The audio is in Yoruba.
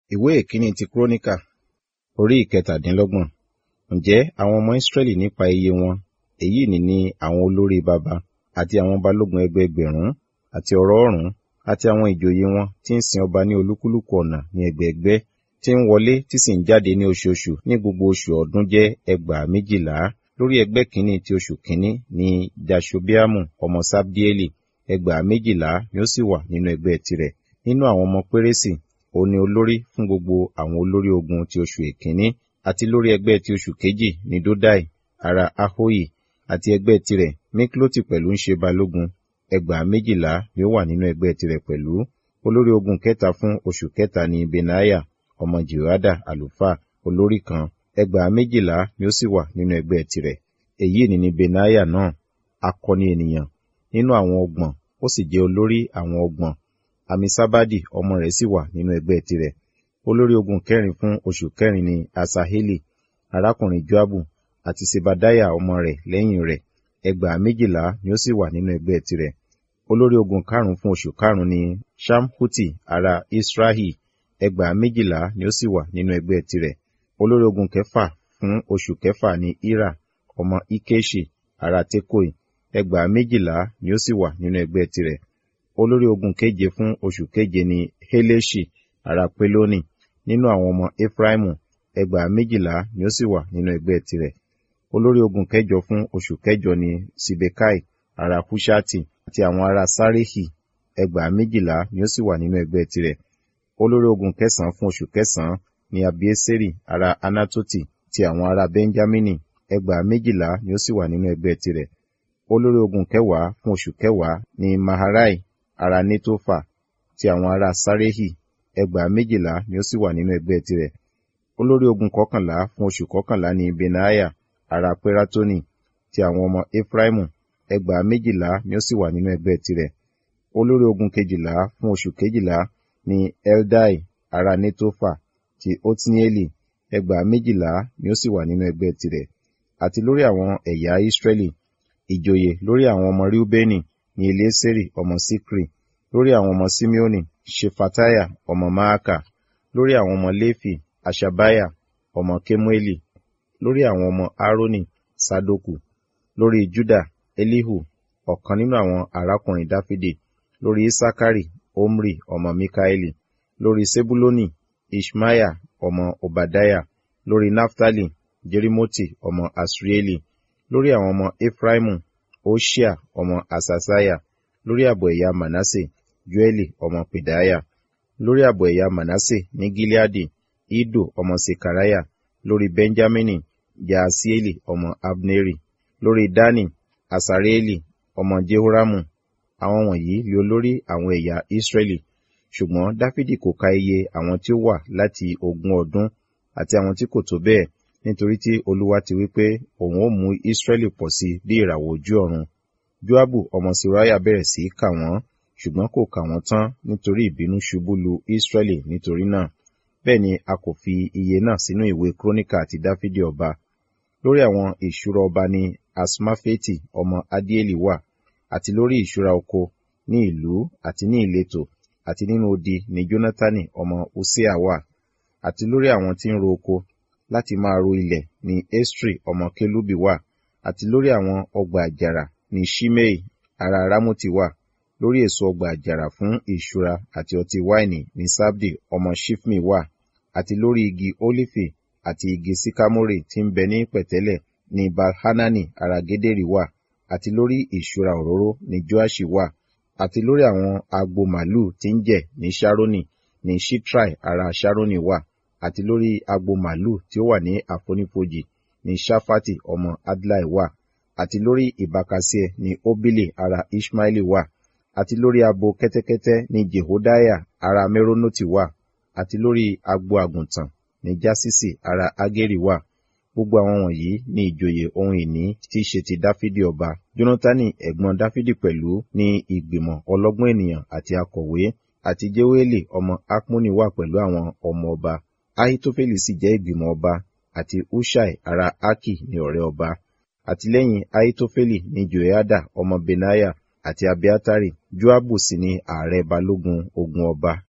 ìwé ìkíní ti kúrónìkà orí ìkẹtàdínlọ́gbọ̀n ǹjẹ́ àwọn ọmọ ísírẹ́lì nípa iye wọn èyí ni ní àwọn olórí baba àti àwọn balógun ẹgbẹẹgbẹ̀rún àti ọ̀rọ̀ọ̀rún àti àwọn ìjòyè wọn tí ń sin ọba ní olúkúlùkù ọ̀nà ní ẹgbẹẹgbẹ́ tí ń wọlé tí sì ń jáde ní oṣooṣù ní gbogbo oṣù ọdún jẹ́ ẹgbàá méjìlá lórí ẹgbẹ́ kínní ti oṣù kínní ní jashobeamu ọmọ sabdieli ẹgbàá méjìlá ni ó sì wà nínú ẹgbẹ́ tirẹ̀ nínú àwọn ọmọ pérésì òun ni olórí fún gbogbo àwọn olórí ogun ti oṣù èkínní àti lórí ẹgbẹ́ ti oṣù kejì ní dodai ará ahoyi àti ẹgbẹ́ tirẹ̀ mikloti pẹ̀lú ń ṣe balógun ẹgbàá méjìlá ni ó wà nínú ẹgbẹ́ tirẹ̀ pẹ̀lú olórí ogun kẹta fún oṣù kẹta ní benaya ọmọ jehoada àlùfáà olórí kan ẹgbàá méjìlá ni ó sì wà nínú ẹgbẹ́ tirẹ̀ èyí ni ní benaya náà akọni ènìyàn nínú àwọn ọgbọ̀n ó sì jẹ́ olórí àwọn ọgbọ̀n amisabadi ọmọ rẹ̀ sì wà nínú ẹgbẹ́ tirẹ̀ olórí ogun kẹrin fún oṣù kẹrin ni asaheli arákùnrin joabu àti sebadaya ọmọ rẹ̀ lẹ́yìn rẹ̀ ẹgbàá méjìlá ni ó sì wà nínú ẹgbẹ́ tirẹ̀ olórí ogun karùn fún oṣù karùn ni shamhuti ará israhi ẹgbàá méjìlá ni ó sì wà nínú ẹgbẹ́ tirẹ̀ olórí ogun kẹfà fún oṣù kẹfà ni ira ọmọ ikeshi ará tekoi ẹgbàá méjìlá ni ó sì wà nínú ẹgbẹ́ tirẹ̀ olórí ogun keje fún oṣù keje ni heleshi ará peloni nínú àwọn ọmọ efraimu ẹgbàá méjìlá ni ó sì wà nínú ẹgbẹ́ tirẹ̀ olórí ogun kẹjọ fún oṣù kẹjọ ni sibekai ará hushati àti àwọn ará sarehi ẹgbàá méjìlá ni ó sì wà nínú ẹgbẹ́ tirẹ̀ olórí ogun kẹsànán fún oṣù kẹsànán ni abieseri ará anatoti ti àwọn ará benjamini ẹgbàá méjìlá ni ó sì wà nínú ẹgbẹ́ tirẹ̀ olórí ogun kẹwàá fún oṣù kẹwàá ni maharai ará netofa ti àwọn ará sarehi ẹgbàá méjìlá ni ó sì wà nínú ẹgbẹ́ tirẹ̀ olórí ogun kọkànlá fún oṣù kọkànlá ni benaya ará peratoni ti àwọn ọmọ efraimu ẹgbàá méjìlá ni ó sì wà nínú ẹgbẹ́ tirẹ̀ olórí ogun kejìlá fún oṣù kejìlá ni eldai ará netofa ti otnieli ẹgbàá méjìlá ni ó sì wà nínú ẹgbẹ́ tirẹ̀ àti lórí àwọn ẹ̀yà israẹli ìjòyè lórí àwọn ọmọ riubeni ni elieseri ọmọ sikri lórí àwọn ọmọ simeoni shefataya ọmọ maaka lórí àwọn ọmọ lefi ashabaya ọmọ kemueli lórí àwọn ọmọ aaroni sadoku lórí juda elihu ọ̀kan nínú àwọn arákùnrin dáfídì lórí isakari omri ọmọ mikaeli lórí sebuloni ishmaya ọmọ obadaya lórí naftali jerimoti ọmọ asrieli lórí àwọn ọmọ efraimu oshia ọmọ asasaya lórí àbọ̀ ẹ̀yà manase joeli ọmọ pedaya lórí àbọ̀ ẹ̀yà manase ní gileadi ido ọmọ sekaraya lórí benjamini jaasieli ọmọ abneri lórí dani asareeli ọmọ jehoramu àwọn wọ̀nyí lé olórí àwọn ẹ̀yà israẹli ṣùgbọ́n dáfídì kò ka iye àwọn tí ó wà láti ogún ọdún àti àwọn tí kò tó bẹ́ẹ̀ nítorí tí olúwa ti wí pé òun ó mú israẹli pọ̀ sí bí ìràwọ̀ ojú ọ̀run joabu ọmọ siraya bẹ̀rẹ̀ sí í kà wọ́n ṣùgbọ́n kò kà wọ́n tán nítorí ìbínú ṣubú lu israẹli nítorí náà bẹ́ẹ̀ ni a kò fi iye náà sínú ìwé króníkà àti dáfídì ọba lórí àwọn ìṣúra ọba ní asmafeti ọmọ adieli wà àti lórí ìṣúra oko ní ìlú àti ní ìletò àti nínú odi ní jónátánì ọmọ usea wà àti lórí àwọn tí ń ro oko láti máa ro ilẹ̀ ní estri ọmọ kelubi wà àti lórí àwọn ọgbà àjàrà ní shimei ará ramoti wà lórí èso ọgbà àjàrà fún ìṣúra àti ọtí wáìnì ní sabdi ọmọ shifmi wà àti lórí igi olifi àti igi sikamori tí ń bẹ ní pẹ̀tẹ́lẹ̀ ní balhanani ará gederi wà àti lórí ìṣúra òróró ní joashi wà àti lórí àwọn agbo màlúù tí ń jẹ ní sharoni ní shitrai ará sharoni wà àti lórí agbo màlúù tí ó wà ní àfonífojì ní shafati ọmọ adlai wà àti lórí ìbákasíẹ ní obili ará ishmaeli wà àti lórí abo kẹ́tẹ́kẹ́tẹ́ ní jehodaya ará meronoti wà àti lórí agbo àgùntàn ní jasisi ará ageri wà gbogbo àwọn wọ̀nyí ní ìjòyè ohun ìní tí í ṣe ti dáfídì ọba jónátánì ẹ̀gbọ́n dáfídì pẹ̀lú ní ìgbìmọ̀ ọlọ́gbọ́n ènìyàn àti akọ̀wé àti jéwéèlì ọmọ akmoni wà pẹ̀lú àwọn ọmọ ọba ahitofeli sì jẹ́ ìgbìmọ̀ ọba àti hushai ará aki ní ọ̀rẹ́ ọba àti lẹ́yìn ahitofeli ní joiada ọmọ benaya àti abiatari joabu sì ni ààrẹ balógun ogun ọba